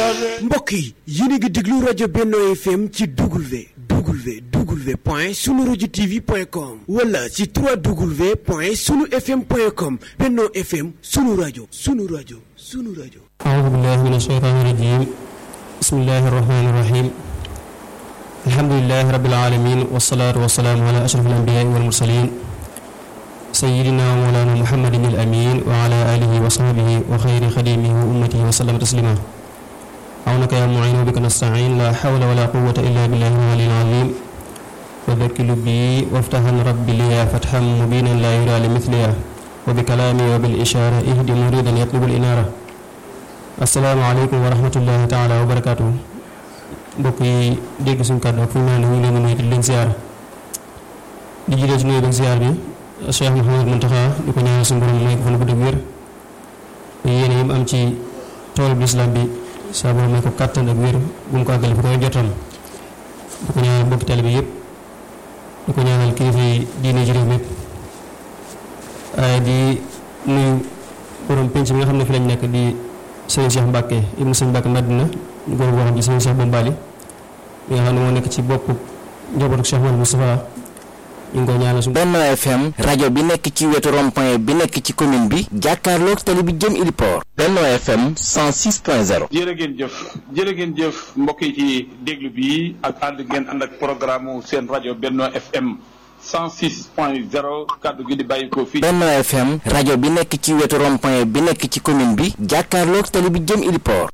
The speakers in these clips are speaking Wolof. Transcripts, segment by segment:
mbokk yi yéen a ngi déglu rajo Benno FM ci W W W point sunu rajo TV point com wala ci 3W point sunu FM point com Benno FM sunu rajo sunu rajo sunu rajo. أعوذ بالله من الشيطان الرجيم بسم الله الرحمن الرحيم الحمد لله رب العالمين والصلاة والسلام على أشرف الأنبياء والمرسلين سيدنا ومولانا محمد الأمين وعلى آله وصحبه وخير خديمه وأمته وسلم تسليما عونك يا معين وبك نستعين لا حول ولا قوة إلا بالله العلي العظيم وذكر بي وافتحا ربي لي فتحا مبينا لا يرى لمثلها وبكلامي وبالإشارة اهدي مريدا يطلب الإنارة asalaamaaleykum wa rahmatullahi taala wa barakaatu mbokk yi dégg suñu kàddu fu ñu naan ñu ngi leen di nuyu di leen ziar di jiite ci nuyu beeg ziar bi Cheikh Mouhamadou Mountakha di ko ñaanal suñu borom may ko fan bu dëgg wér yéene yi mu am ci tool bi islam bi saa borom may ko kàttan ak wér bu mu ko àggale fi koy jotam di ko ñaanal mbokki tali bi yëpp di ko ñaanal kilifa yi diine ji réew mi yëpp waaye di nuyu borom penc mi nga xam ne fi lañ nekk di sëñ Cheikh Mbacke ibnu sëñ Mbacke Madina góor boo xam ci sëñ Cheikh Bombali mi nga xam ne moo nekk ci bopp njabootu Cheikh Mouhamadou Moustapha ñu ngi koy ñaanal suñu Benno FM rajo bi nekk ci wetu rond-point bi nekk ci commune bi jàkkaarloog tali bi jëm Iliport Benno FM 106.0 jërë ngeen jëf jërë ngeen jëf mbokk yi ci déglu bi ak ànd ngeen ànd ak programme seen rajo Benno FM 106.0 kàddu gi di bàyyi ko fii. Benno FM rajo bi nekk ci wetu rond-point bi nekk ci commune bi jàkkaarloog tali bi jëm Iliport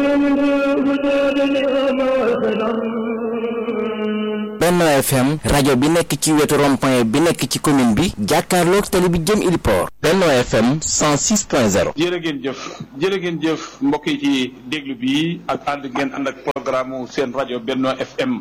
Benno FM rajo bi nekk ci wetu rond-point bi nekk ci commune bi jàkkaarloog tali bi jëm Iliport Benno FM 106.0 jërë ngeen jëf jërë ngeen jëf mbokk yi ci déglu bi ak ànd ngeen ànd ak programme seen rajo Benno FM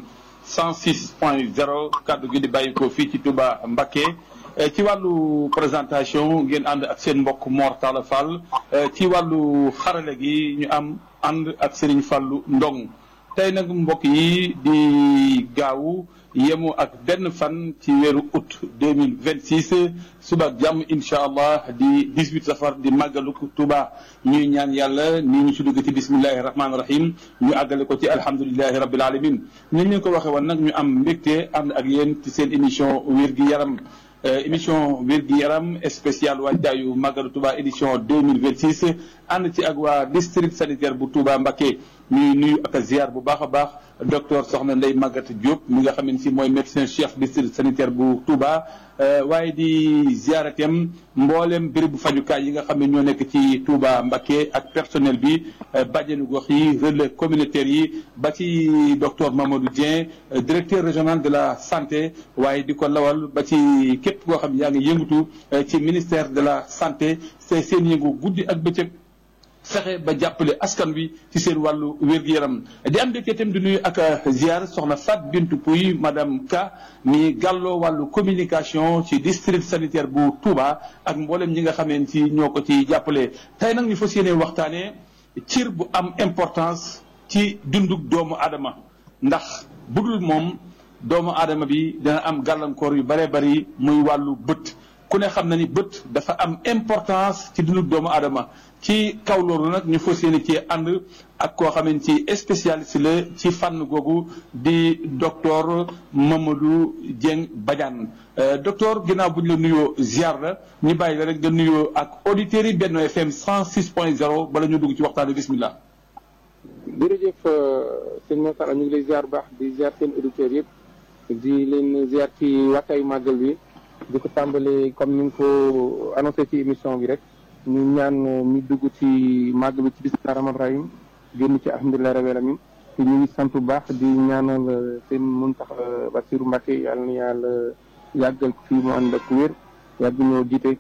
106.0 kàddu gi di bàyyi ko fii ci Touba Mbacké ci wàllu présentation ngeen ànd ak seen mbokk Mor Talla Fall ci wàllu xarale gi ñu am ànd ak Serigne Fallou Ndong tey nag mbokk yi di gaawu yemu ak benn fan ci weeru août 2026 suba ak jàmm incha allah di 18 safar di màggaluk Touba ñuy ñaan yàlla nii ñu si dugg ci bismillahi rahmaani rahim ñu àggale ko ci alhamdulilahi rabbil alamin ni ñu ko waxee woon nag ñu am mbégte ànd ak yéen ci seen émission wér gi yaram émission wér gi yaram spécial waajtaayu màggalu Touba édition 2026 ànd ci ak waa district sanitaire bu Touba Mbacké ñuy nuyu ak ziar bu baax a baax docteur Soxna Ndeye Maguette Diop mi nga xam ne si mooy médecin chef district sanitaire bu Touba waaye di ziaratem mboolem béréb bu fajukaay yi nga xam ne ñoo nekk ci Touba Mbacké ak personnel bi bàjjenu gox yi relais communautaire yi ba ci docteur Mamadou Dieng directeur régional de la santé waaye di ko lawal ba ci képp koo xam ne yaa ngi yëngatu ci ministère de la santé c'est seen yëngu guddi ak bëccëg fexe ba jàppale askan wi ci seen wàllu wér-gu-yaram di am mbégte itam di nuyu ak ziar soxna Fat Bintou Pouy madame Ka mi gàlloo wàllu communication ci district sanitaire bu Touba ak mboolem ñi nga xameen ci ñoo ko ci jàppale tey nag ñu fas yéene waxtaanee cir bu am importance ci dundug doomu aadama ndax budul moom doomu aadama bi dana am gàllankoor yu bare bari muy wàllu bët ku ne xam na ni bët dafa am importance ci dundug doomu aadama ci kaw loolu nag ñu fas yéene ci ànd ak koo xamante ci spécialiste la ci fànn googu di docteur Mamadou Dieng Badiane docteur ginnaaw bu ñu la nuyoo ziar la ñu bàyyi la rek nga nuyoo ak auditeurs yi Benno FM 106.0 bala ñu dugg ci waxtaan bi bismillah. jërëjëf sëñ Moussa ñu ngi lay ziar bu baax di ziar seen auditeurs yëpp di leen ziar ci waxtaayu màggal bi di ko tàmbalee comme ni nga ko annoncé ci émission bi rek. ñu ñaan ñu dugg ci màgg bi ci bismillah rahmaan rahim génn ci alhamdulilah rabbil alamin te ñu ngi sant bu baax di ñaanal seen Muntaxa Basiru Mbàkke yàlla na yàlla yàggal ko fii mu ànd ak wér yàgg ñoo jiite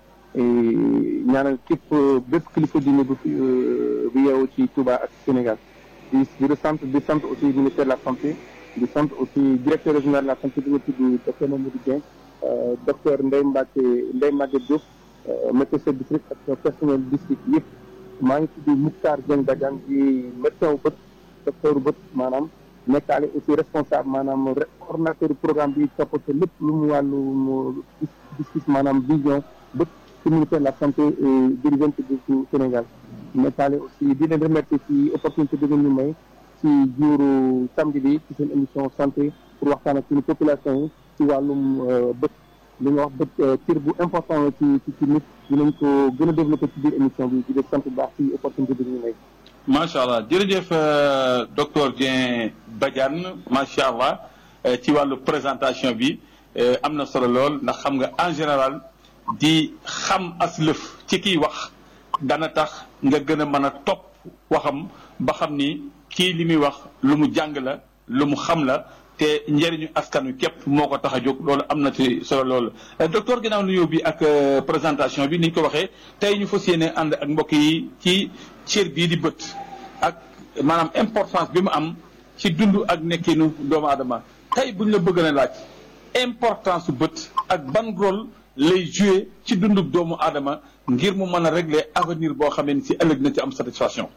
ñaanal képp bépp kilifa diine bu fi bu yeewu ci Touba ak Sénégal di di sant di sant aussi ministère de la santé di sant aussi directeur régional de la santé bi nga tudd docteur Mamadou Dieng docteur Ndeye Mbacke Ndeye Maguette Diop médecin chef district ak personnel district yëpp maa ngi tudd Moukhtar Dieng Badiane di médecin wu bët docteur bët maanaam nekkaale aussi responsable maanaam coordonnateur programme bi toppatoo lépp lu mu wàllu mu gis-gis maanaam vision bët ci ministère de la santé et dirigeante du Sénégal mais taale aussi di leen remercier ci opportunité bi ngeen ñu may ci juuru samedi bi ci seen émission santé pour waxtaan ak suñu population yi ci wàllum bët li nga wax bët cër bu important la ci ci ci nit dinañ ko gën a développé ci biir émission bi di def sant bu baax ci opportunité bi ñu may macha allah jërëjëf docteur Dieng Badiane macha allah ci wàllu présentation bi am na solo lool ndax xam nga en général di xam as lëf ci kiy wax dana tax nga gën a mën a topp waxam ba xam ni kii li muy wax lu mu jàng la lu mu xam la te njëriñu askan wi képp moo ko tax a jóg loolu am na ci solo loolu docteur ginnaaw nuyoo bi ak présentation bi ni ñu ko waxee tey ñu fas yéene ànd ak mbokk yi ci cër bii di bët ak maanaam importance bi mu am ci dund ak nekkinu doomu aadama tey buñ la bëgg na laaj importance su bët ak ban rôle lay joué ci dundu doomu aadama ngir mu mën a régler avenir boo xamee ni si ëllëg na ci am satisfaction.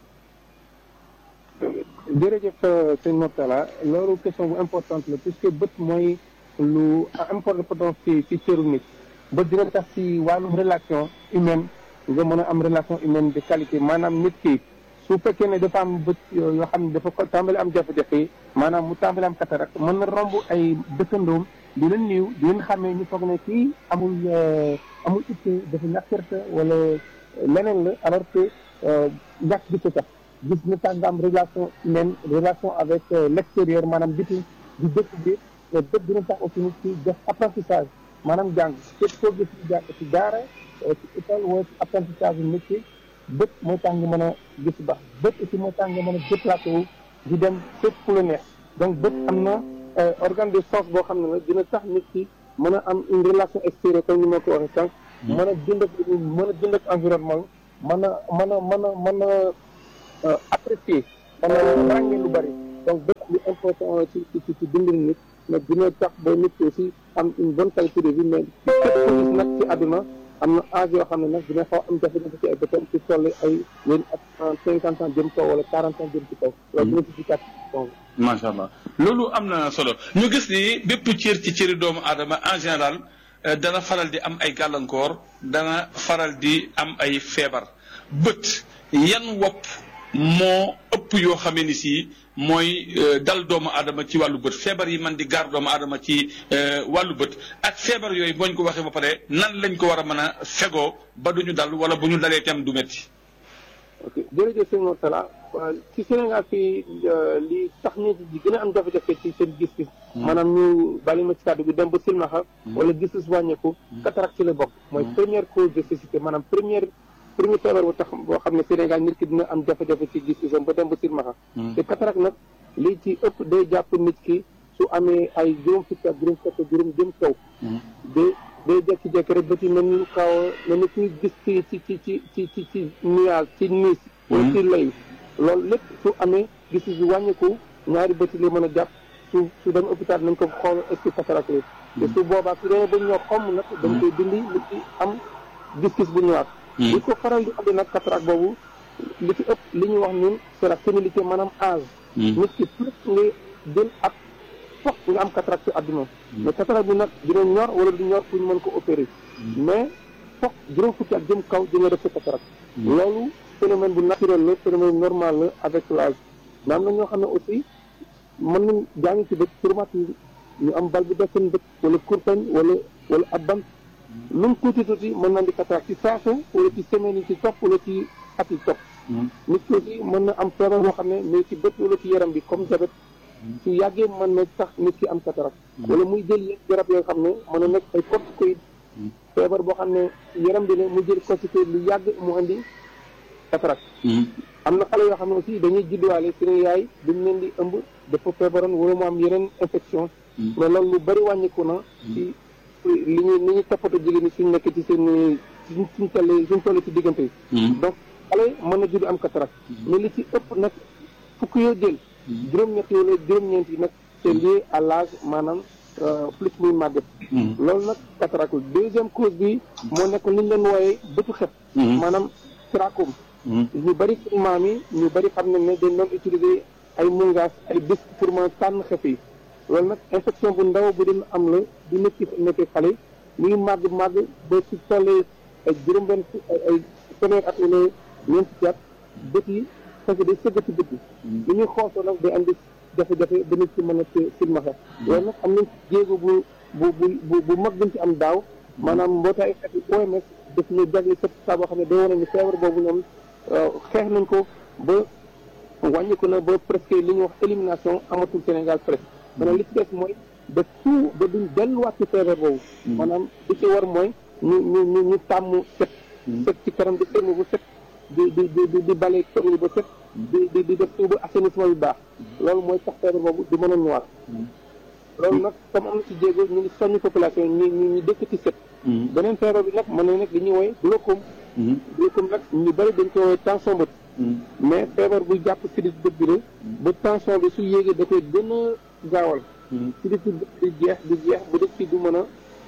jërëjëf sëñ Mortala loolu question bu importante la puisque bët mooy lu important ci ci cëru nit bët dina tax ci wàllum relation humaine nga mën a am relation humaine de qualité maanaam nit ki su fekkee ne dafa am bët yoo xam ne dafa ko tàmbali am jafe-jafe maanaam mu tàmbali am cataracte mën na romb ay dëkkandoom di leen niiw di leen xamee ñu foog ne kii amul amul itte dafa ñàkkerte wala leneen la alors que ñàkk bi ko tax gis na tax nga am relation humaine relation avec l'extérieur maanaam biti di dëkk bi mais bët dina tax aussi nit ki def apprentissage maanaam jàng képp koo gis ci jàng ci daara ci école wala ci apprentissage yu métier bët mooy tax nga mën a gis baax bët aussi mooy tax nga mën a déplacé wu di dem fépp fu la neex donc bët am na organe de sens boo xam ne la dina tax nit ki mën a am une relation extérieure comme ni ma ko waxee sànq mën a dund ak mën a dund ak environnement mën a mën a mën a mën a apprécier mën a ràññee lu bari donc bët lu important ci ci ci dundu nit mais dina tax ba nit ki aussi am une bonne qualité de vie mais képp ko gis nag ci àdduna am na âge yoo xam ne nag dina xaw am jafe-jafe ci ay bëtam ci toll ay yéen ak cinquante ans jëm kaw wala quarante ans jëm ci kaw loolu dina ci dikkaat macha allah loolu am na solo ñu gis ni bépp cër ci cëri doomu aadama en général dana faral di am ay gàllankoor dana faral di am ay feebar bët yan wopp moo ëpp yoo xamee ni si mooy dal doomu aadama ci wàllu bët feebar yi man di gaar doomu aadama ci wàllu bët ak feebar yooyu boo ñu ko waxee ba pare nan lañ ko war a mën a fegoo ba duñu dal wala bu ñu dalee tam du métti. ok jërëjëf sëñ Mortala ci Sénégal fii li tax nit ñi gën a am jafe-jafe ci seen gis-gis. maanaam ñu bàyyi ma ci kàddu bi dem ba silmaxa wala gis-gis wàññeeku. cataracte ci la bokk. mooy première cause de cécité maanaam première. premier feebar bu tax boo xam ne Sénégal nit ki dina am jafe-jafe ci gis-gisam ba dem ba silmaxa te cataracte nag lii ci ëpp day jàpp nit ki su amee ay juróom fukki ak juróom fukki juróom jëm kaw day day jekki-jekki rek ba ci mel ni kaw mel ni kuy gis ci ci ci ci ci ci ci nuage ci niis wala ci lay loolu lépp su amee gis-gis bi wàññiku ñaari bëti lay mën a jàpp su su dem hôpital nañ ko xool est-ce que cataracte la te su boobaa su demee ba ñoo xomm nag dañ koy dindi nit ki am gis-gis bu ñëwaat li ko faral di andi nag cataracte boobu li ci ëpp li ñuy wax ñun c'est la sénilité maanaam âge nit ki plus nga jël ak foog nga am cataracte ci àdduna mais cataracte bi nag dina ñor wala du ñor pour ñu mën ko opérer mais foog juróom fukki ak jëm kaw di nga def sa cataracte loolu phénomène bu naturel la phénomène normal la avec l'âge mais am na ñoo xam ne aussi mën nañ jàngi ci bët rhumatisme ñu am bal bu def seen bët wala kurpañ wala wala ab bant lu mu tuuti tuuti mën na di cataracte ci saasu wala ci semaine yi ci topp wala ci at yi topp nit ki aussi mën na am feebar boo xam ne mais ci bët wala ci yaram bi comme diabète su yàggee mën na tax nit ki am cataracte wala muy jël yenn garab yoo xam ne mën na nekk ay corticoïde feebar boo xam ne yaram bi ne mu jël corticoïde lu yàgg mu andi cataracte am na xale yoo xam ne aussi dañuy judduwaale seen yaay duñ leen di ëmb dafa feebaroon wala mu am yeneen infection mais loolu lu bari wàññiku na ci li ñu li ñu toppatoo jigéen ñi suñ nekk ci seen suñ suñ toll suñ toll ci diggante yi donc xale mën na judd am cataracte mais li ci ëpp nag fukk yoo jël juróom-ñett wala juróom-ñeent yi nag c'est lié à l'âge maanaam plus muy màgget loolu nag cataracte deuxième cause bi moo nekk li ñu leen wooyee bëtu xef maanaam trachome ñu bëri suñu maam yi ñu bëri xam nañ ne dañ doon utiliser ay mungaas ay disque pour mën a tànn xef yi loolu nag infection bu ndaw bu dina am la du nit ki nekkee xale muy màgg màgg ba ci tollee ay juróom-benn ay ay fanweer at wala ñeent ci at bët yi parce que day sëggati bët yi li ñuy xoosoo nag day andi jafe-jafe ba nit ci mën a silmaxa loolu nag am nañ jéego bu bu bu bu mag buñ ci am daaw maanaam mbootaay xeet yi OMS daf ñu jagle certificat boo xam ne day wane ni feebar boobu ñoom xeex nañ ko ba wàññiku na ba presque li ñuy wax élimination amatul Sénégal presque maanaam li ci des mooy ba tout ba duñ delluwaat ci feebar boobu maanaam li ci war mooy ñu ñu ñu ñu tàmm set set ci kanam di sëlmu bu set di di di di bale kër yi ba set di di di def tuuba assainissement yu baax loolu mooy tax feebar boobu di mën a ñëwaat loolu nag comme am na ci jéego ñu ngi soññ population ñu ñu ñu dëkk ci set beneen feebar bi nag mën na nekk li ñuy woy glaucome glaucome nag ñu bëri dañ koy woy tension bët mais feebar buy jàpp sidit bët bi la ba tension bi su yéegee da koy gën a gaawal sidit bët di jeex di jeex ba dëkk ci du mën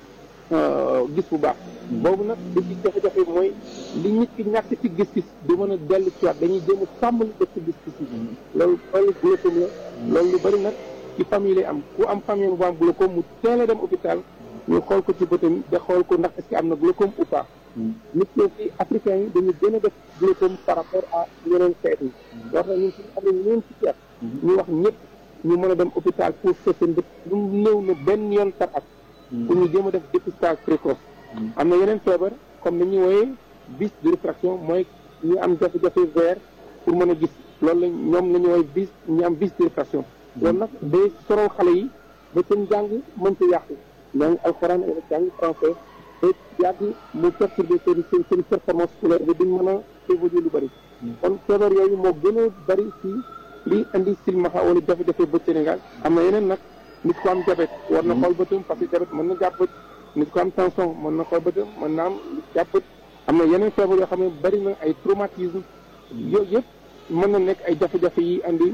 a gis bu baax boobu nag li ci jafe-jafe mooy li nit ki ñàkk ci gis-gis du mën a dellu ci waat dañuy jéem a sàmm li def ci gis-gis yi loolu loolu glaucome la loolu lu bëri nag ci famille lay am ku am famille bu am glaucome mu teel a dem hôpital ñu xool ko ci bëtam da xool ko ndax est-ce que am na glaucome ou pas nit ñi ci africains yi dañu gën a def glaucome par rapport à yeneen xeet yi wax na ñun suñu amee ñeen ci ceet ñu wax ñëpp ñu mën a dem hôpital pour seet seen bët lu néew na benn yoon par at pour ñu jéem a def dépistage précoce am na yeneen feebar comme ni ñuy wooyee vis de réfraction mooy ñu am jafe-jafe vert pour mën a gis loolu la ñoom la ñu wooye vis ñu am vis de réfraction loolu nag day sorol xale yi ba seen jàng mën ci yàqu jàng alxuraan ak jàng français te yàgg mu perturbé seen seen seen performance scolaire bi duñ mën a évoluer lu bëri kon feebar yooyu moo gën a bëri ci li indi silmaxa wala jafe-jafe bët Sénégal am na yeneen nag nit ko am diabète war na xool bëtam parce que diabète mën na jàpp bët nit ko am tension mën na xool bëtam mën na am jàpp bët am na yeneen feebar yoo xam ne bëri na ay traumatisme yooyu yëpp mën na nekk ay jafe-jafe yi andi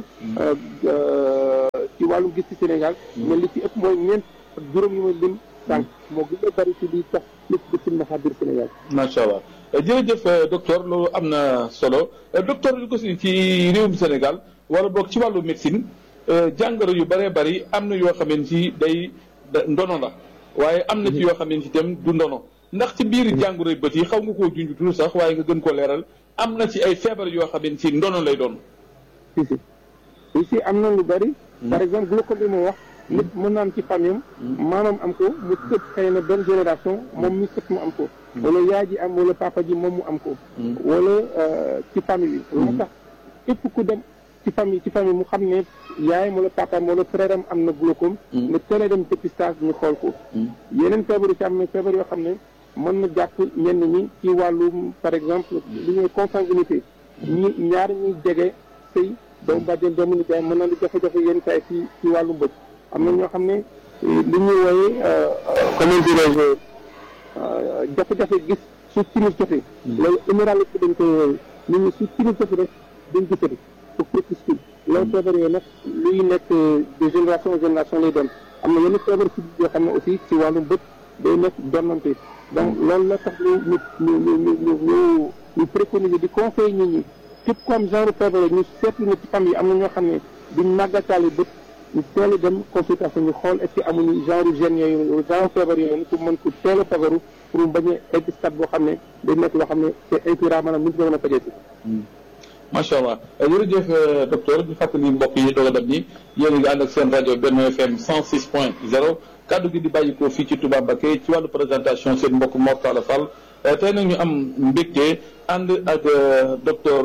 ci wàllum gis ci Sénégal mais li ci ëpp mooy ñeent ak juróom yi ma lim sànq moo gën a bëri ci li tax nit di silmaxa biir Sénégal macha allah jërëjëf docteur loolu am na solo docteur li ko si ci réewum Sénégal wala boog ci wàllu médecine jàngoro yu bëree bëri am na yoo xamante ci day ndono la waaye am na ci yoo xamante ci itam du ndono ndax ci biir jàngoro yu bët yi xaw nga koo junj tuuti sax waaye nga gën koo leeral am na ci ay feebar yoo xamante ci ndono lay doon. si si si si am na lu bëri. par exemple glaucome bi mu wax. nit mën na am ci famille am maamam am ko mu sët xëy na benn génération moom mi sët mu am ko. wala yaay ji am wala papa ji moom mu am ko. wala ci famille bi. loolu tax képp ku dem. ci famille ci famille mu xam ne yaayam wala papaam wala frère am am na glaucome nga teel a dem dépistage ñu xool ko yeneen feebar yi ci am na feebar yoo xam ne mën na jàpp ñenn ñi ci wàllu par exemple li ñuy consanguinité ñi ñaar ñuy jege sëy doomu bàjjen doomu nijaay mën na di jafe-jafe yenn saa ci ci wàllu mbëj am na ñoo xam ne li ñuy wooye comment dirais-je jafe-jafe gis su timis jotee loolu éméralité dañ koy wooye nit ñi su timis jotee rek dañ gisati pour crépuscule loolu feebar yooyu nag luy nekk de génération en génération lay doon am na yenn feebar si yoo xam ne aussi ci wàllum bët day nekk donnante donc loolu la tax ñu ñu ñu ñu ñu ñu ñu préconiser di conseil nit ñi képp ku am genre feebar ñu seetlu ne ci famille am na ñoo xam ne duñ màggataale bët ñu teel a dem consultation ñu xool est-ce que amuñu genre gène yooyu genre feebar yooyu pour mën ko teel a fagaru pour mu bañ a egg stade boo xam ne day nekk loo xam ne c'est incurable maanaam mënut a mën a fajeeti macha allah jërëjëf docteur di fàttali mbokk yi doog a dab ni yéen a ngi ànd ak seen rajo Benno FM 106 point 0 kaddu gi di bàyyi ko fii ci Touba Mbacké ci wàllu présentation seen mbokk Mor Talla Fall tey nag ñu am mbégte ànd ak docteur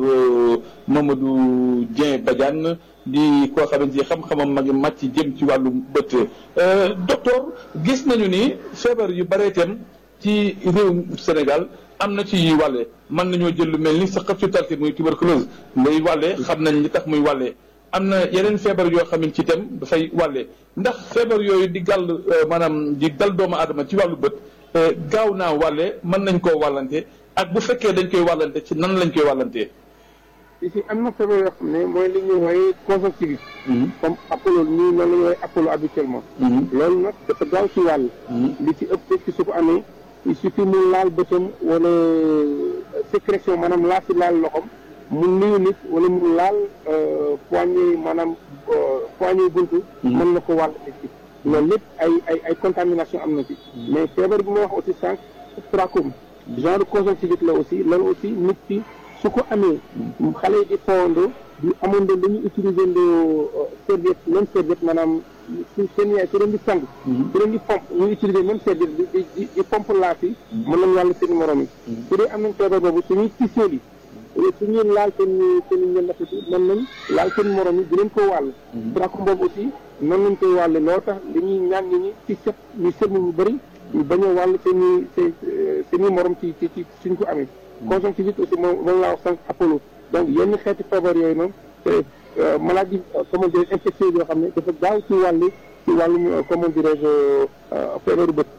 Mamadou Dieng Badiane di koo xamante ni xam-xamam magi màcc jëm ci wàllu bët docteur gis nañu ni feebar yu bare itam ci réew Sénégal am na ci yuy wàlle mën nañoo jël lu mel ni sa xëp su talkit muy tuberculose ngay wàlle xam nañ li tax muy wàlle am na yeneen feebar yoo xam ne ci itam dafay wàlle ndax feebar yooyu di gàll maanaam di dal doomu aadama ci wàllu bët gaaw naa wàlle mën nañ koo wàllante ak bu fekkee dañ koy wàllante ci nan lañ koy wàllantee ici am na feebar yoo xam ne mooy li ñuy wooye conjonctivite comme apollo ñii noonu la ñuy wooye apollo habituellement loolu nag dafa gaaw ci wàll li ci ëpp ci su ko amee il suffit mu laal bëtam wala sécrétion maanaam laa si laal loxom mu nuyu nit wala mu laal poignée maanaam poignée buntu mën na ko wàll nit ki loolu lépp ay ay ay contamination am na ci mais feebar bi ma wax aussi sànq trachome genre conjonctivite la aussi loolu aussi nit ki su ko amee xale yi di fowandoo di amandoo lu ñu utiliser ndoo serviette même serviette maanaam su seen yaay su leen di sang su leen di pompe ñu utiliser même serviette di di di di pompe laaf yi mën nañu wàll seen morom yi su dee am nañ feebar boobu suñuy tissues yi su ñuy laal seen seen ñen nafati mën nañ laal seen morom yi di leen ko wàll trachome boobu aussi noonu lañ koy wàlle loo tax dañuy ñaan ñi ñi ci set ñu sëlmu ñu bëri ñu bañ a wàll seen i seen seen i morom ci ci ci suñ ko amee conjonctivite aussi moom moom laa wax sànq apollo donc yenn xeeti feebar yooyu noonu te maladie comment dire infectieuse yoo xam ne dafa gaaw ci wàllu ci wàllum comment dirais-je feebaru bët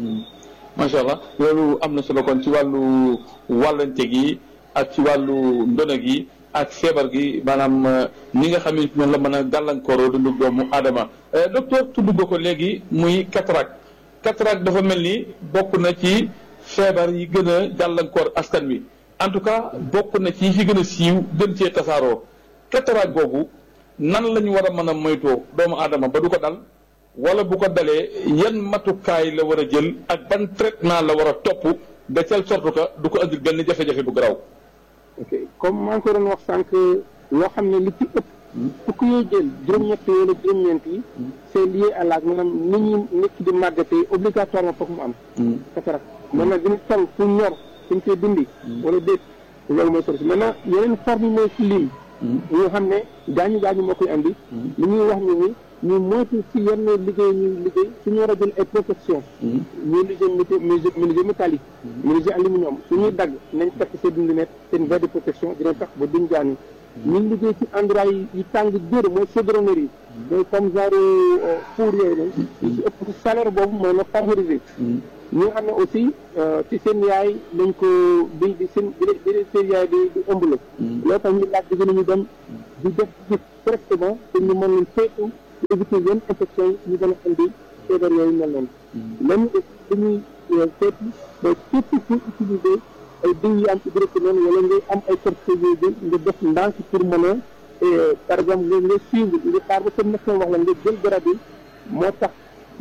macha allah loolu am na solo kon ci wàllu wàllante gi ak ci wàllu ndono gi ak feebar gi maanaam ni nga xam ne noonu la mën a gàllankooroo dundu doomu aadama docteur tudd nga ko léegi muy cataracte cataracte dafa mel ni bokk na ci feebar yi gën a gàllankoor askan wi en tout cas bokk na ci yi fi gën a siiw gën cee tasaaroo cataracte googu nan la ñu war a mën a moytoo doomu aadama ba du ko dal wala bu ko dalee yan matukaay la war a jël ak ban traitement la war a topp de telle sorte que du ko andil benn jafe-jafe bu garaaw. ok comme maa ngi ko doon wax sànq loo xam ne li ci ëpp. fukk yooyu jël juróom-ñett wala juróom-ñeent yi. c'est lié à l'âge maanaam ni ñuy nekk di màggatee obligatoirement foog mu am. cataracte maintenant dina toll fu ñor suñ koy dindi. wala déet loolu mooy solution maintenant yeneen forme yi mooy ci lim. ñoo xam ne gaañu gaañu moo koy andi. li ñuy wax ni ni ñu moytu ci yenn liggéey ñuy liggéey suñu war a jël ay protection ñuy liggéey menuisier menuisier métallique menuisier aluminium suñuy dagg nañ takk seen lunette seen verre de protection dina tax ba duñ gaañu ñun liggéey ci endroit yi yi tàng jër mooy chaudronnerie yi mooy comme genre four yooyu noonu yi ci ëpp ci salaire boobu mooy na favoriser ñi nga xam ne aussi ci seen yaay dañ ko bi di seen bi seen yaay di di ëmb la loolu tax ñu laaj digg nañu dem di def gis correctement te ñu mën leen saytu éviter yenn infection yi ñu gën a indi feebar yooyu mel noonu même dañuy seeti ba képp ku utiliser ay diw yi am hydroquinone wala ngay am ay corticoïdes nga def ndànk pour mën a par exemple nga nga suivre nga xaar ba sa médecin wax la nga jël garab yi moo tax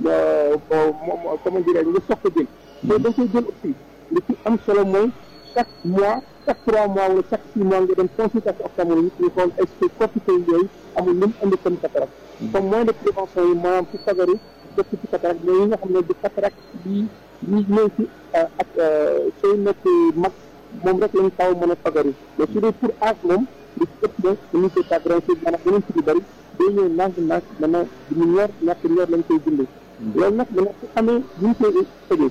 comment dirais nga soog ko jël te dañ koy jël aussi li ci am solo mooy chaque mois chaque trois mois wala chaque six mois nga dem consultation ophtalmologique ñu xool est-ce que corticoïdes yooyu amul lu mu indi comme cataracte comme moyen de prévention yi maanaam ci fagaru def ci cataracte mais yi nga xam ne di cataracte bi yi ñëw ci ak sooy nekk mag moom rek lañ taw mën a fagaru mais su dee pour âge moom li ci ëpp na dañu koy tàggaranci maanaam beneen ci lu bëri day ñëw nànk nànk maintenant ñu ñor ñàkk ñor lañ koy dundee loolu nag dana su amee buñ koy tëjee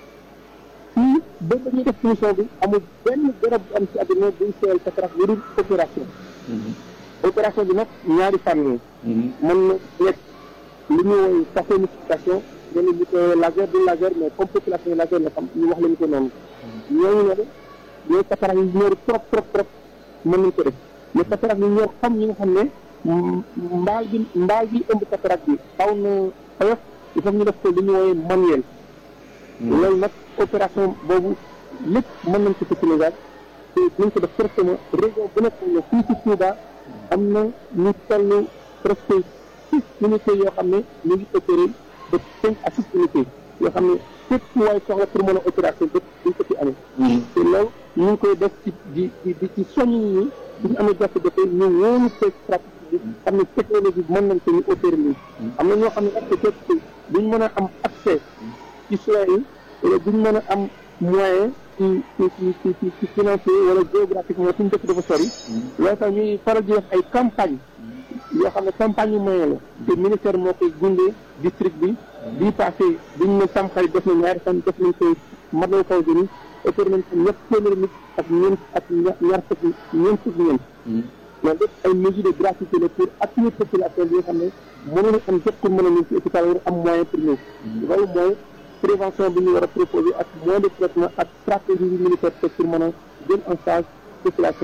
fii ba dañuy def émission bi amul benn garab bu am ci àdduna buñ seeyal cataracte lu dul opération opération bi nag ñaari fànn yi mën na nekk li ñu woy saponification ñenn ñi ko laser du laser mais comme population yi laser la xam ñu wax lañu ko noonu ñooñu ne ñooy cataracte yi ñor trop trop trop mën nañ ko def mais cataracte yi ñor xam ñi nga xam ne mbaal bi mbaal bi ëmb cataracte bi xaw na oyof il faut ñu def ko li ñu wooyee manuel loolu nag opération boobu lépp mën nañ ko ci Sénégal te nañ ko def correctement région bu nekk ne fii ci Touba am na ñu toll presque six unités yoo xam ne ñu ngi opéré de cinq à six unités yoo xam ne képp ku waay soxla pour mën a opération bépp duñ ko fi amee te loolu ñu ngi koy def ci di di di ci soññ ñi suñu amee jafe-jafe ñu wóolu te pratique bi xam ne technologie bi mën nañ ko ñu opéré nii am na ñoo xam ne nag peut-être duñ mën a am accès ci soins yi wala duñ mën a am moyen ci ci ci ci ci financier wala géographiquement suñu dëkk dafa sori loolu tax ñuy faral di def ay campagne yoo xam ne campagne yu moyen la te ministère moo koy gunge district bi bii passé biñ ne tamxarit def na ñaari fan def nañ koy madal kaw gëni opéré nañ ko ñett téeméeri nit ak ñeent ak ñaar fukk ñeent fukk ñeent loolu lépp ay mesures de gratuité la pour appuyer population bi nga xam ne mënuñu am jot pour mën a ñëw ci hôpital war am moyen pour ñëw loolu mooy prévention bi ñu war a proposer ak moyen de traitement ak stratégie bi militaire teg pour mën a jël en charge population yi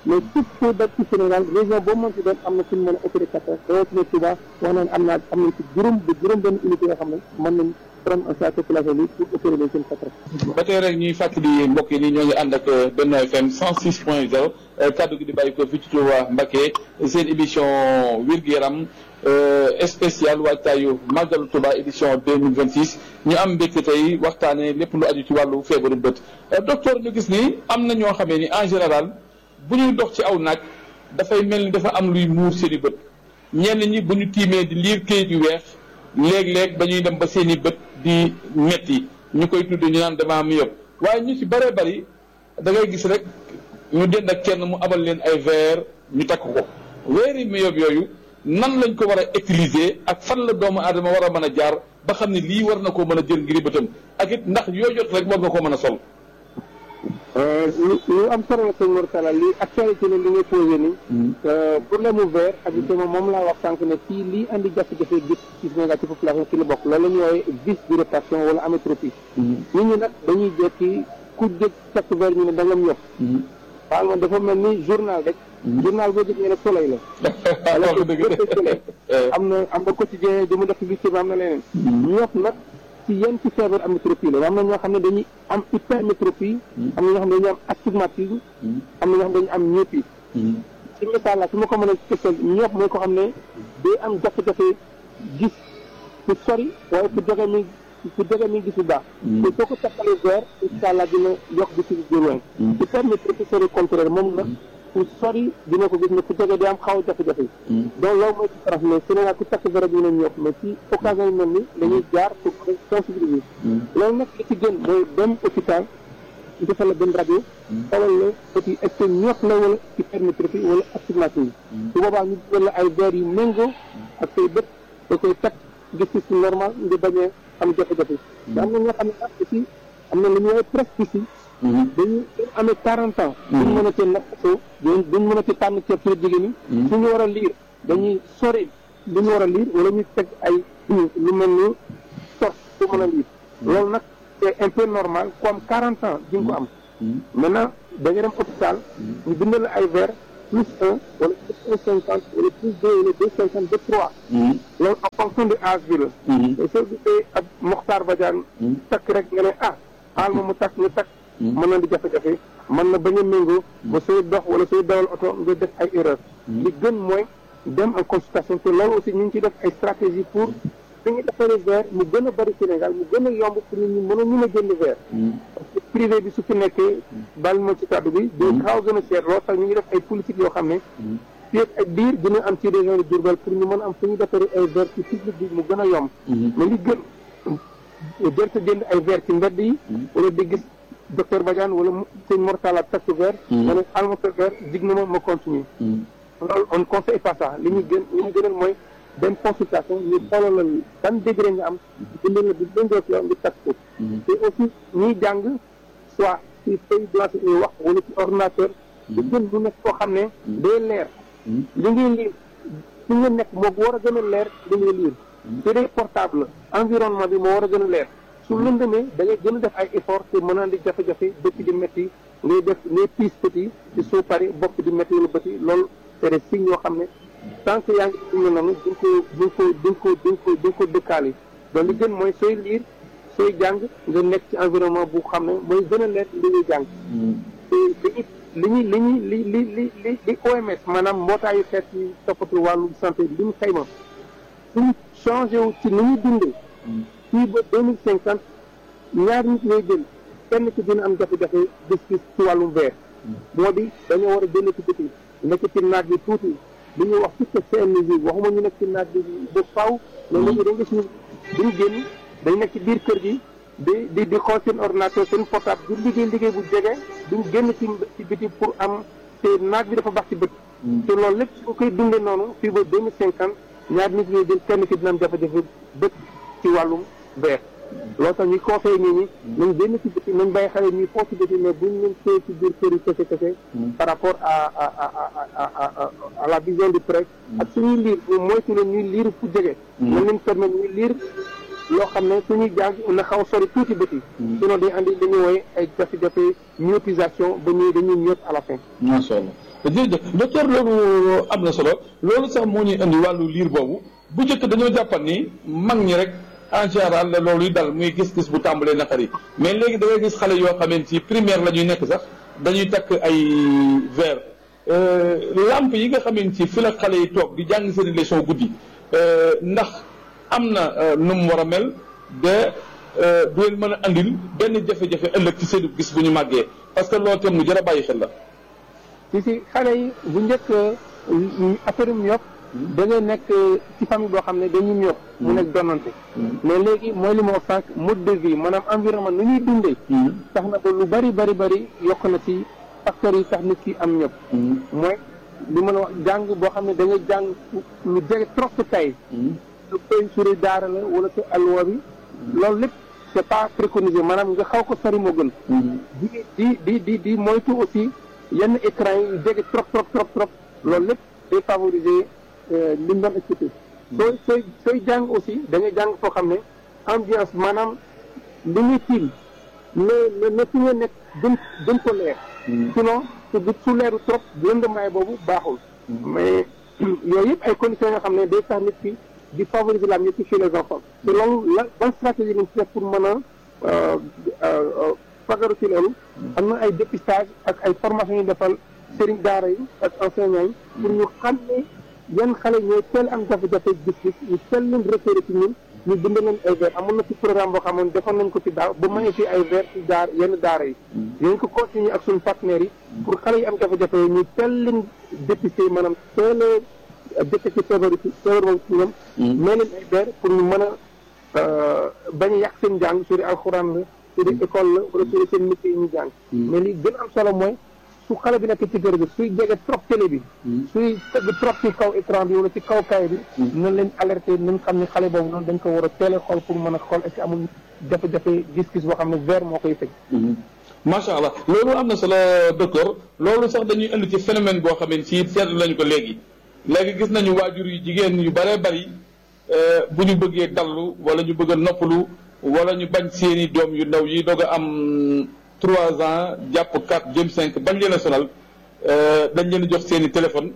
mais tout foo daj ci Sénégal région boo mën ci doon am na fu ñu mën a opéré cataract rawatina Touba wax nañ am naa am nañ ci juróom ba juróom benn unité yoo xam ne mën nañ prendre en charge population bi pour opérer leen seen cataract ba tey rek ñuy fàttali mbokk yi ni ñoo ngi ànd ak Benno FM 106 point 0 kaddu gi di bàyyi ko fii ci Touba Mbacké seen émission wér-gu-yaram spécial waajtaayu màggalu Touba édition 2026 ñu am mbégte tey waxtaanee lépp lu aju ci wàllu feebaru bët docteur ñu gis ni am na ñoo xamee ni en général bu ñuy dox ci aw naaj dafay mel ni dafa am luy muur seen i bët ñenn ñi bu ñu tiimee di liir këyit yu weex léeg-léeg dañuy dem ba seen i bët di metti ñu koy tudd ñu naan dama myope waaye ñu ci bëree bëri da ngay gis rek ñu dend ak kenn mu abal leen ay verre ñu takk ko weeri myope yooyu nan lañ ko war a utiliser ak fan la doomu aadama war a mën a jaar ba xam ne lii war na koo mën a jël ngir bëtam ak it ndax yoo jot rek war nga koo mën a sol. lu lu am solo la sëñ Mor Talla lii actualité la li ngay posé nii. problème mu verre ak justement moom laa wax sànq ne fii lii andi jafe-jafe gis ci Sénégal ci population ci la bokk loolu la ñuy woowee vice de répartition wala amétropie. nit ñi nag dañuy jekki ku jëkk takk verre ñu ne da nga yokk. waaw man dafa mel ni journal rek. journal boo jëkk ñu ne soleil la. wax dëgg soleil am na am na quotidien di mu def publicité bi am na leneen. ñoom nag ci yenn ci feebar amétropie la am na ñoo xam ne dañuy am hypermétropie. am na ñoo xam ne dañuy am astigmatisme. am na ñoo xam ne dañuy am myopie. ci misaal la su ma ko mën a tëkkal ñëpp mooy ko xam ne day am jafe-jafe gis fu sori waaye fu jege mi fu jege mi gis bu baax. te soo ko takkalee verre incha allah dina yokk gis de loin. hypermétropie c'est le contraire moom la fu sori dina ko gis ne fu jege day am xaw a jafe-jafe. donc loolu mooy différence mais Sénégal ku takk verre bi ñu ñëpp mais ci occasion yu mel ni dañuy jaar pour sensibiliser. loolu nag li ci gën mooy dem hôpital. ñu defal la benn rajo xoolal la petit est-ce que ñoot la wala hypermétropie wala astigmatisme su boobaa ñu dugal la ay verre yu méngoo ak say bët da koy teg gis ci normal nga bañee am jafe-jafe te am na ñoo xam ne sax aussi am na lu ñuy presbytie dañu dañu amee quarante ans duñ mën a tee nappatoo duñ mën a tee tànn ceeb ci jigéen ñi suñu war a liir dañuy sori li ñu war a liir wala ñu teg ay lu mel ni tos su mën a liir loolu nag c'est un peu normal ku am 40 ans di nga ko am. maintenant da nga dem hôpital. ñu bindal la ay verre plus un wala plus un cinquante wala plus deux wala deux cinquante deux trois. loolu en fonction de âge bi la. te soo gisee ab Mokhtar Badiane. takk rek nga ne ah xaal ma mu takk nga takk. mën na di jafe-jafe mën na bañ a méngoo. ba sooy dox wala sooy dawal oto nga def ay erreur li gën mooy dem en consultation te loolu aussi ñu ngi ciy def ay stratégie pour. fi ñu defaree verre mu gën a bari Sénégal mu gën a yomb pour nit ñi mën a mën a jënd verre parce que privé bi su fi nekkee bal ma ci kàddu bi day xaw gën a seet loolu tax ñu ngi def ay politique yoo xam ne fii ak biir dina am ci région de Diourbel pour ñu mën a am fu ñu defaree ay verre ci public bi mu gën a yomb mais li gën jërta jënd ay verre ci mbedd yi wala di gis docteur Badiane wala sëñ Mortala takk verre ma ne alma ko verre dig na ma ma continuer loolu on conseille pas ça li ñu gën li ñu gënal mooy dem consultation ñu xoolal ban degré nga am bindal la bi méngoo ak yow nga takk ko te aussi ñuy jàng soit ci feuille blanche ñuy wax wala ci ordinateur di gën lu nekk koo xam ne day leer li ngay liir fi nga nekk moo war a gën a leer li ngay liir te day portable environnement bi moo war a gën a leer su lëndëmee da ngay gën a def ay effort te mën a di jafe-jafe bëtt di métti ngay def ngay piis bët yi ci soo pare bopp di métti wala bët yi loolu c'est des signes yoo xam ne tant que yaa ngi dund noonu duñ ko duñ ko duñ ko duñ ko duñ ko dëkkaale donc li gën mooy sooy liir sooy jàng nga nekk ci environnement bu xam ne mooy gën a leer li ngay jàng te li ñuy li ñuy li li li li li OMS maanaam mbootaayu xeet yi toppatu wàllu santé li mu xayma suñu changé wu ci ni ñuy dundee fii ba deux mille cinquante ñaari nit ñooy jël kenn ki dina am jafe-jafe gis-gis ci wàllum verre moo di dañoo war a génn ci biti nekk ci naaj bi tuuti li ñuy wax toute seen musique waxuma ñu nekk ci naaj bi ba faaw mais léegi dañ gis ñu duñ génn dañ nekk ci biir kër gi di di di xool seen ordinateur seen portable du liggéey liggéey bu jege duñ génn ci ci biti pour am te naaj bi dafa baax ci bët te loolu lépp su koy dundee noonu fii ba deux mille cinquante ñaar nit ñuy jël kenn ki dina am jafe-jafe bët ci wàllum verre loolu tax ñuy conseillé nit ñi nañ génn ci biti nañ bàyyi xale ñuy foofu ci biti mais buñ leen téye ci biir kër yi kese kese par rapport à à à à à la vision du presse ak suñuy liir ñu moytu leen ñuy liir fu jege nañ leen permettre ñuy liir loo xam ne suñuy jàng na xaw sori tuuti bëti sinon day andi li ñuy wooye ay jafe-jafe myopisation ba ñuy dañuy ñëpp à la fin macha allah jërëjëf docteur loolu am na solo loolu sax moo ñuy indi wàllu liir boobu bu njëkk dañoo jàppan ni mag ñi rek en général la loolu yi dal muy gis-gis bu tàmbalee naqari mais léegi da ngay gis xale yoo xamante ci primaire la ñuy nekk sax dañuy takk ay verre lampe yi nga xamante ci fi la xale yi toog di jàng seen leçon guddi ndax am na nu mu war a mel de du leen mën a andil benn jafe-jafe ëllëg ci seen gis bu ñu màggee parce que loolu tam lu jar a bàyyi xel la. ci si xale yi bu njëkk affaire yu yokk da ngay nekk ci famille boo xam ne dañuy ñëw mu nekk donnante mais léegi mooy li ma wax sànq mode de vie maanaam environnement nu ñuy dundee tax na ba lu bari bari bari yokk na ci facteurs yi tax nit ki am ñëpp mooy li ma la wax jàng boo xam ne da ngay jàng lu jege trop sa tay su koy suri daara la wala sa alwa bi loolu lépp c'est pas préconisé maanaam nga xaw ko sori moo gën di di di di di moytu aussi yenn écran yi jege trop trop trop trop loolu lépp day favoriser li mu doon expliqué sooy sooy sooy jàng aussi da ngay jàng foo xam ne ambiance maanaam li ñuy tiim ne ne ne fi nga nekk gën gën ko leer sinon su su leeru trop lëndamaay boobu baaxul mais yooyu yëpp ay conditions yoo xam ne day tax nit ki di favoriser la mieux chez les enfants te loolu la ban stratégie lañ ci def pour mën a fagaru ci loolu am na ay dépistage ak ay formation yu defal sëriñ daara yi ak enseignants yi pour ñu xam ne yan xale ñooy teel am jafe-jafe gis-gis ñu teel leen repéré ci ñun ñu bind leen ay verre amoon na ci programme boo xamoon defoon nañ ko ci daaw ba maye fi ay verre ci daar yenn daara yi yéen ko continuer ak suñu partenaires yi pour xale yi am jafe-jafe ñu teel leen dépisté maanaam teel a détecté feebar ci feebar boobu ci ñoom mais leen ay verre pour ñu mën a bañ a yàq seen jàng su dee alxuraan la su dee école la wala su dee seen métier yi ñu jàng mais li gën am solo mooy su xale bi nekk ci kër gi suy jege trop télé bi suy tëgg trop ci kaw écran bi wala ci kaw kay bi nañ leen alerté nañ xam ne xale boobu noonu dañ ko war a teel a xool pour mën a xool est-ce que amul jafe-jafe gis-gis boo xam ne verre moo koy fekk macha allah loolu am na solo docteur loolu sax dañuy indi ci phénomène boo xam ne ci seetlu nañu ko léegi léegi gis nañu waajur yu jigéen yu bëree bëri bu ñu bëggee dallu wala ñu bëgg a noppalu wala ñu bañ seeni doom yu ndaw yi doog a am trois ans jàpp quatre jëm cinq bañ leen a sonal dañ leen jox seeni téléphone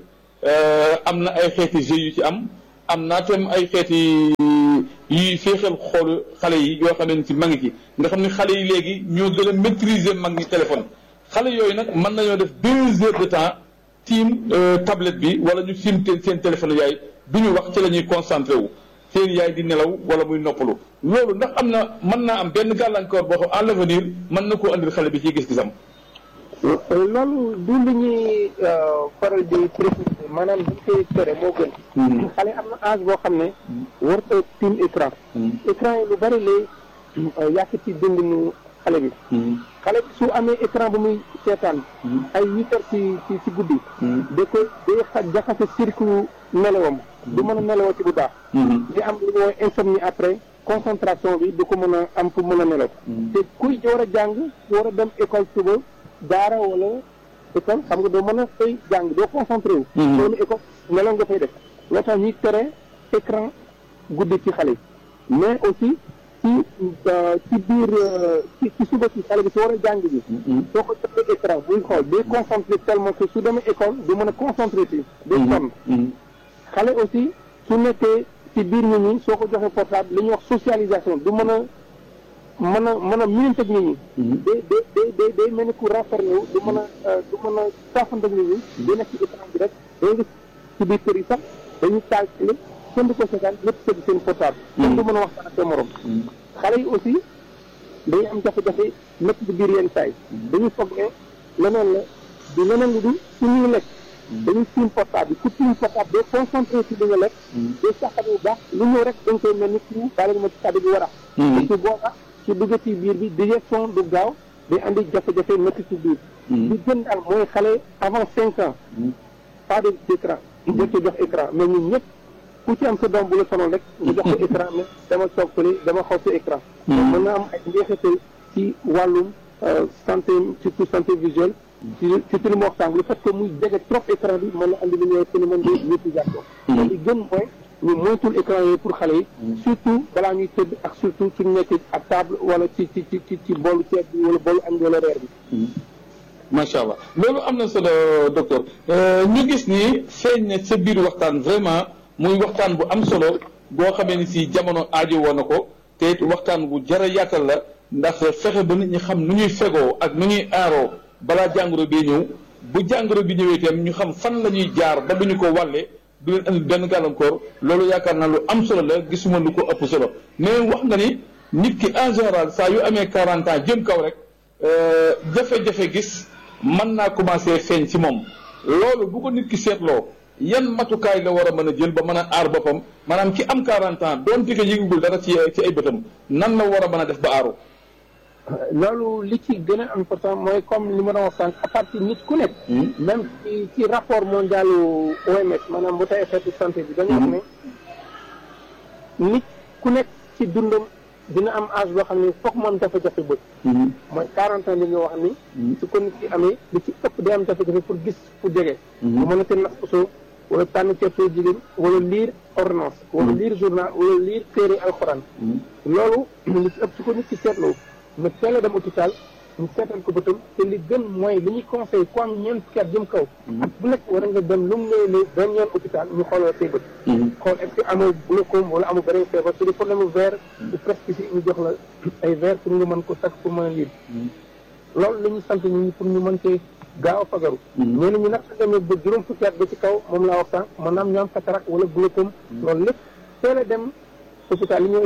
am na ay xeeti jeux yu ci am am naa tam ay xeeti yuy féexal xoolu xale yi yoo xam ne ci mag ci nga xam ne xale yi léegi ñoo gën a maîtriser mag ñi téléphone xale yooyu nag mën nañoo def deux heures de temps tiim tablette bi wala ñu tiim seen téléphone yaay du ñu wax ci la ñuy concentré wu seen yaay di nelaw wala muy noppalu loolu ndax am na mën naa am benn gàllankoor boo xam à l'avenir mën na koo andil xale bi ci gis-gisam. loolu du lu ñuy faral di préciser maanaam dañ koy tere moo gën. xale am na âge boo xam ne. warut a tiim écran. écran yi lu bari lay yàq ci dundinu xale bi. xale bi su amee écran bu muy seetaan. ay huit heures ci ci ci guddi. da koy day xa jaxase circuit nelawam. du mën a nelawoo ci bu baax. di am lu ñuy insomnie après concentration bi du ko mën a am pour mën a nelaw. te kuy war a jàng war a dem école suba daara wala école xam nga doo mën a fay jàng doo concentré wu. loolu école nelaw nga fay def. loo tax ñuy tere écran guddi ci xale yi mais aussi ci ci biir ci ci suba si xale bi su war a jàng bi. soo ko joxee écran buy xool day concentré tellement que su demee école du mën a concentré ci. day sonn. xale aussi su nekkee ci biir nit ñi soo ko joxee portable li ñuy wax socialisation du mën a mën a mën a miinanteeg nit ñi. day day day day mel ni ku renfermé wu du mën a du mën a saafanteeg nit ñi. day nekk ci écran bi rek day gis ci biir kër yi sax dañuy taal télé kenn du ko seetaan ñëpp sëgg seen portable. kenn du mën a waxtaan ak seen morom. xale yi aussi day am jafe-jafe nekk ci biir yenn saa yi. dañuy foog ne leneen la du leneen lu dul suñuy lekk. dañuy tiim portable bi ku tiim portable doo concentré ci li nga lekk doo saxat bu baax lu ñëw rek dañ koy mel ni ku baale ma ci kàddu bi war a te su booba su dugg ci biir bi digestion du gaaw day andi jafe-jafe nekk ci biir li gën daal mooy xale avant cinq ans pas de écran jël ko jox écran mais ñun ñëpp ku ci am sa doom bu la sonal rek nga jox ko écran mais dama toog fële dama xaw sa écran mën na am ay njeexital ci wàllum santé surtout santé visuelle ci ci li mu waxtaan le fait que muy jege trop écran bi mën na andi li ñuy phénomène de mutisation te li gën mooy ñu moytul écran yooyu pour xale yi surtout balaa ñuy tëdd ak surtout suñu nekk ak table wala ci ci ci ci ci boolu ceeb bi wala boolu añ wala reer bi macha allah loolu am na solo docteur ñu gis ni feeñ na sa biir waxtaan vraiment muy waxtaan bu am solo boo xamee ni si jamono aajo woon na ko te it waxtaan bu jar a yaatal la ndax fexe ba nit ñi xam nu ñuy fegoo ak nu ñuy aaroo balaa jàngoro bi ñëw bu jàngoro bi ñëwee itam ñu xam fan la ñuy jaar ba duñu ko wàlle du leen andi benn gàllankoor loolu yaakaar naa lu am solo la gisuma lu ko ëpp solo mais wax nga ni nit ki en général saa yu amee 40 ans jëm kaw rek jafe-jafe gis mën naa commencé feeñ ci moom loolu bu ko nit ki seetloo yan matukaay la war a mën a jël ba mën a aar boppam maanaam ki am 40 ans doonte que yëgugul dara ci ci ay bëtam nan la war a mën a def ba aaru. loolu li ci gën a important mooy comme li ma doon wax sànq à partir nit ku nekk. même ci ci rapport mondial OMS maanaam mbootaay xeetu santé bi dañu wax ne nit ku nekk ci dundam dina am âge boo xam ne foog moom jafe-jafe bët. mooy 40 ans li nga wax ni. su ko nit ki amee li ci ëpp day am jafe-jafe pour gis fu jege. bu mën a te nas ko wala tànn ceeb jigéen wala lire ordonnance. wala lire journal wala lire téere alxuraan. loolu li ci ëpp su ko nit ki seetloo. mais teel a dem hôpital ñu seetal ko bëtam te li gën mooy li ñuy conseil ku am ñeent fukki at jëm kaw ak bu nekk war nga dem lu mu nee ne benn yoon hôpital ñu xooloo say bët xool est-ce que amoo glaucome wala amoo beneen feebar su dee problème verre du presque ñu jox la ay verre pour nga mën ko takk pour mën a lire loolu la ñuy sant nit ñi pour ñu mën cee gaaw a fagaru ñenn ñi nag su demee ba juróom fukki at ba ci kaw moom laa wax sànq maanaam ñu am cataracte wala glaucome loolu lépp teel a dem hôpital li ñuy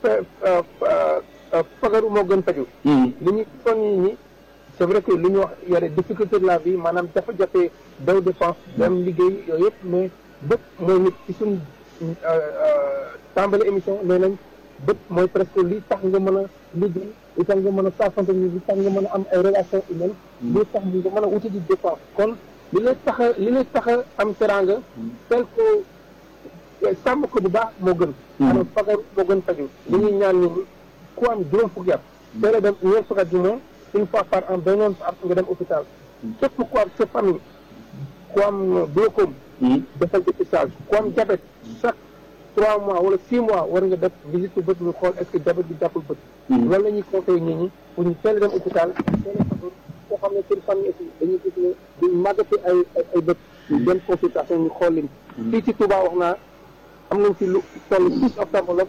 fagaru moo gën faju li ñu soññi ñi c'est vrai que li ñu wax yore difficulté de la vie maanaam jafe-jafe daw dépense dem liggéey yooyu yëpp mais bët mooy nit ci suñ tàmbali émission nee nañ bët mooy presque li tax nga mën a liggéey li tax nga mën a saafante ni li tax nga mën a am ay relation humaine li tax nga mën a wuti di dépense kon li lay tax a li lay tax a am teranga tel ko sàmm ko bu baax moo gën maanaam fagaru moo gën faju li ñuy ñaan nit ñi ku am juróom fukki at teel a dem ñeent fukki at du moins une fois par an benn yoon par nga dem hôpital képp ku am sa famille ku am glaucome defal dépistage ku am diabète chaque trois mois wala six mois war nga def visite bët ñu xool est-ce que diabète bi jàppul bët loolu la ñuy conseillé nit ñi pour ñu teel a dem hôpital teel a fagaru koo xam ne seen famille aussi dañuy gis ne duñ màggate ay ay bët ñu dem consultation ñu xool leen fii ci Touba wax naa am nañ fi lu toll six ophtalmologue